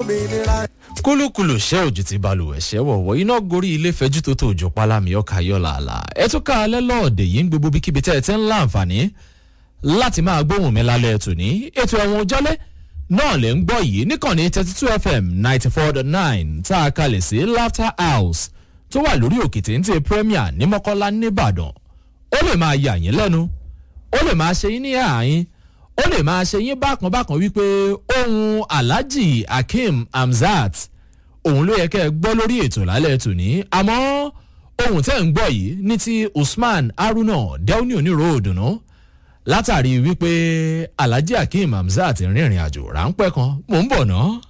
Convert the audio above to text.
òmìnira. kúlùkùlù ṣẹ́ òjò ti balùwẹ̀ ṣẹ́ wọ̀wọ́ iná gorí ilé fẹjú tó tó òjò pálámì ọkà yọ làálà ẹ tún ká alẹ́ lọ́ọ̀dẹ̀ yìí ń gbogbo bíkíbi tẹ́ ẹ ti ń láǹfààní láti máa gbóhùn mi lálẹ́ ẹ̀tù ní ètò ẹ̀wọ̀n jálẹ̀ náà lè ń gbọ́ yìí níkànnì thirty two fm ninety four dot nine tá a kalẹ̀ sí laughter house tó wà lórí òkè téńté premier ní mọ́kọ́lá nìbàdàn ó lè máa yà yín lẹ́nu ó lè máa ṣe yín ní àárín ó lè máa ṣe yín bákan bákan wípé ohun alhaji akeem hamzat òun ló yẹ kẹ́ ẹ gbọ́ lórí ètò lálẹ́ tòní àmọ́ ohun tẹ́ ń gbọ́ yìí ní ti usman haruna delni onírò òdùnnú látàrí wípé alhaji akeem hamzat rìnrìn àjò ráńpẹ́ kan mò ń bọ̀ náà.